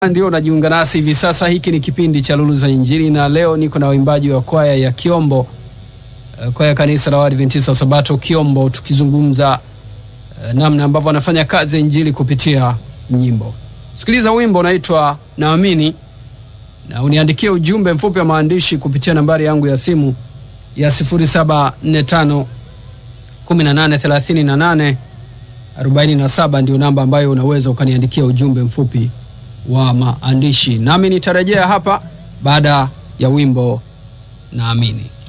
ndio unajiunga nasi hivi sasa, hiki ni kipindi cha Lulu za Injili na leo niko na waimbaji wa kwaya ya Kiombo, eh, kwaya ya kanisa la Waadventista wa Sabato Kiombo, tukizungumza eh, namna ambavyo wanafanya kazi ya injili kupitia nyimbo. Sikiliza wimbo unaitwa Naamini na uniandikie ujumbe mfupi wa maandishi kupitia nambari yangu ya simu ya 0745 1838 47 ndio namba ambayo unaweza ukaniandikia ujumbe mfupi wa maandishi, nami nitarejea hapa baada ya wimbo Naamini.